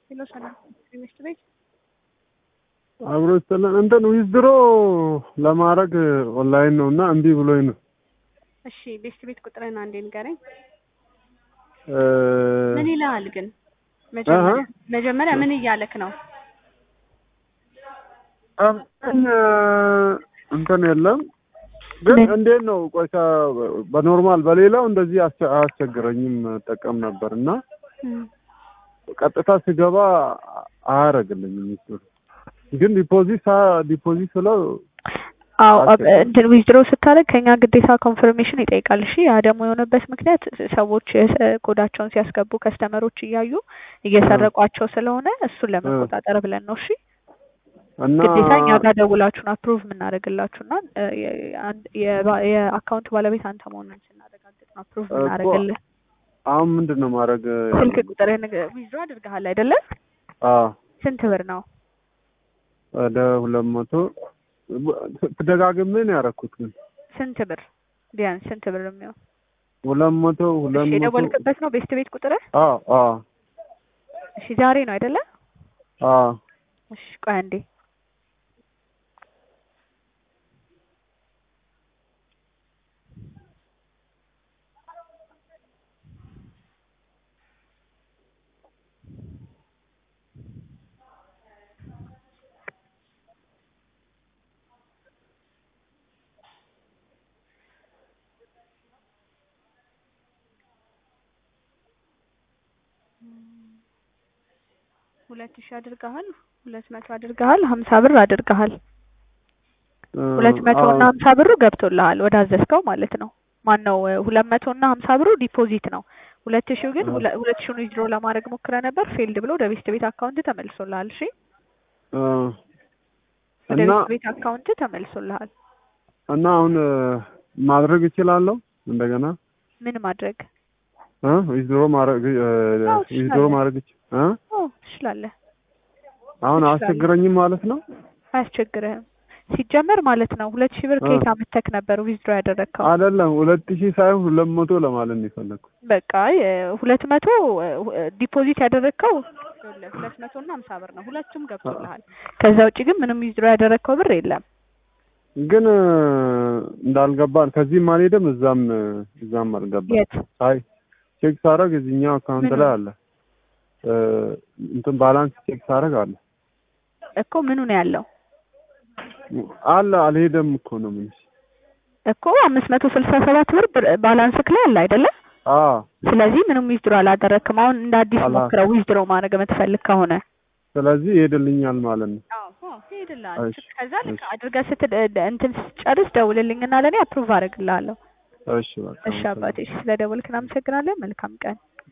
ሄሎ ሰላም ትምህርት ቤት አብሮ ይስተላል እንትን ዊዝድሮ ለማድረግ ኦንላይን ነው እና እምቢ ብሎኝ ነው። እሺ ቤስት ቤት ቁጥርህን አንዴ ንገረኝ። እ ምን ይልሃል ግን መጀመሪያ መጀመሪያ ምን እያለክ ነው? እንትን እንትን የለም ግን እንዴት ነው ቆይታ በኖርማል በሌላው እንደዚህ አስቸ- አያስቸግረኝም ጠቀም ነበር እና ቀጥታ ስገባ አያደርግልኝም ዊዝድሮ ግን ዲፖዚት ሳ- ዲፖዚት ስለው አዎ አስቸጋሪ። እንትን ዊዝድሮ ስታደርግ ከኛ ግዴታ ኮንፈርሜሽን ይጠይቃል። እሺ ያ ደግሞ የሆነበት ምክንያት ሰዎች የስ- ኮዳቸውን ሲያስገቡ ከስተመሮች እያዩ እየሰረቋቸው ስለሆነ እሱን ለመቆጣጠር ብለን ነው። እሺ እና ግዴታ እኛ ጋር ደውላችሁን አፕሩቭ የምናደርግላችሁና እ የ- የአንድ- የባ- የአካውንት ባለቤት አንተ መሆኑን ስናረጋግጥ ነው አፕሩቭ እኮ የምናደርግልህ። አሁን ምንድን ነው ማድረግ ስልክ ቁጥርህን ዊዝድሮ አድርገሃል አይደለ? አዎ ስንት ብር ነው? ወደ ሁለት መቶ ተደጋግሜ ነው ያደረኩት ግን ስንት ብር ቢያንስ ስንት ብር የሚሆን? ሁለት መቶ ሁለት እሺ መቶ የደወልክበት ነው ቤስት ቤት ቁጥርህ? አዎ አዎ እሺ ዛሬ ነው አይደለ? አዎ እሺ ቆይ አንዴ ሁለት ሺህ አድርገሃል፣ ሁለት መቶ አድርገሃል፣ ሀምሳ ብር አድርገሃል። እ ሁለት መቶ እና አዎ ሀምሳ ብሩ ገብቶልሃል ወደ አዘዝከው ማለት ነው። ማን ነው ሁለት መቶ እና ሀምሳ ብሩ ዲፖዚት ነው። ሁለት ሺው ግን ሁለ- ሁለት ሺውን ዊዝድሮ ለማድረግ ሞክረ ነበር ፌልድ ብሎ ወደ ቤስት ቤት አካውንት ተመልሶልሃል። እሺ እ ወደ እና ቤስት ቤት አካውንት ተመልሶልሃል። እና አሁን እ ማድረግ እችላለሁ እንደገና ምን ማድረግ እ ዊዝድሮ ማድረግ እ አዎ ዊዝድሮ ትችላለህ። ማድረግ እች- እ ኦ ትችላለህ። አሁን ትችላለህ። አያስቸግረኝም ማለት ነው። አያስቸግርህም። ሲጀመር ማለት ነው ሁለት ሺህ ብር እ ከየት አምጥተህ ነበር ዊዝድሮ ያደረግከው? አይደለም ሁለት ሺህ ሳይሆን ሁለት መቶ ለማለት ነው የፈለኩት። በቃ ሁለት መቶ ዲፖዚት ያደረግከው ይኸውልህ ሁለት መቶ እና ሀምሳ ብር ነው። ሁለቱም ገብቶልሃል። ከዛ ውጭ ግን ምንም ዊዝድሮ ያደረግከው ብር የለም። ግን እ እንዳልገባን ከዚህም አልሄድም እዛም እ እዛም አልገባም። የት አይ ቼክ ሳደርግ እዚህኛው አካውንት ምኑ? ላይ አለ እ እንትን ባላንስ ቼክ ሳደርግ አለ እኮ ምኑ ነው ያለው? አለ አልሄደም እኮ ነው ምን እኮ አምስት መቶ ስልሳ ሰባት ብር ብር ባላንስክ ላይ አለ አይደለ? አዎ ስለዚህ ምንም ዊዝድሮ አላደረግክም። አሁን እንደ አዲስ አላ- ሞክረው ዊዝድሮ ማድረግ የምትፈልግ ከሆነ ስለዚህ ይሄድልኛል ማለት ነው። አዎ አዎ ይሄድልሃል። እሺ ከዛ ልክ እሺ አድርገህ ስትል እንትን ስትጨርስ ደውልልኝና ለእኔ አፕሩቭ አደርግልሃለሁ። እሺ በቃ እሺ አባቴ፣ እሺ ስለደወልክ እናመሰግናለን። መልካም ቀን።